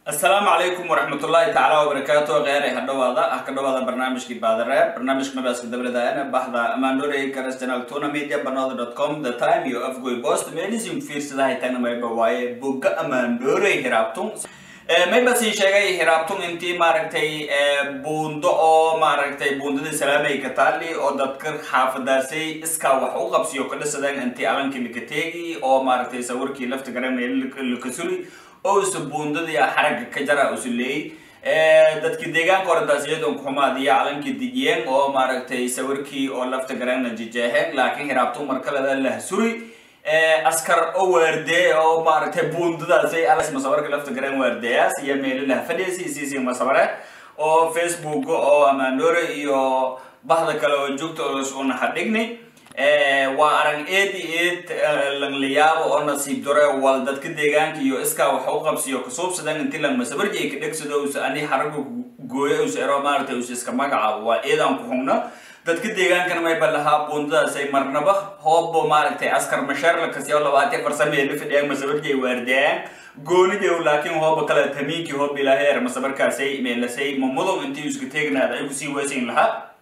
asalaamu calaykum waraxmatullaahi tacaala wabarakaatu kheyr ha dhawaada ah ka dhawaada barnaamijkii baadare barnaamijka mabaaska dabladana baxda amandore garas channel tuna media banooda dot com the time iyo afgoy post meelisim fiirsadahay tagna mayba waaye bogga amandore hiraabtun mayba siin sheegay hiraabtun intii maaragtay buundo oo maaragtay buundadii salaamay ka taali oo dadka xaafadaasay iskaa wax u qabsiyo ka dhisadeen intii alankii lakateegi oo maaragtay sawirkii lafta garanay lakasuli oo usa buundadii xaragga ka jara usu leeyay dadkii deegaanka oradaasiyadon kuxumaadiya calankii dijiyeen oo maaragtay sawirkii oo lafta garanna jijeeheen laakiin hiraabtu markaleda lahsuri askar oo waardeey oo maaragtay buundadaasay alas masabarka lafta garan waardeeyaas iyo meelilaha fadhiisi siisi masabare oo facebook oo amandore iyo bahda kale oo joogta una hadhigni waa arag eed iyo eed langlayaabo oo nasiib dore wal dadka deegaanka iyo iskaa wax u qabsiyo kasuubsadan inti lang masabarjay ka dhegsado usa ani xaraga gooyo usa ero maaragtay usa iska magacaabo waa eedaan ku xugno dadka deegaankana mayba lahaa buundadaasay marnaba hoobo maaragtay askar masheerla kasiyo labaatiya farsameeda fadhiyaan masabarjay waardeeyaan goonidew laakiin hooba kale tamiinkii hoob ilaaheer masabarkaasay meelasay mamudow intii iska teegnaada ay kusii weesayn lahaa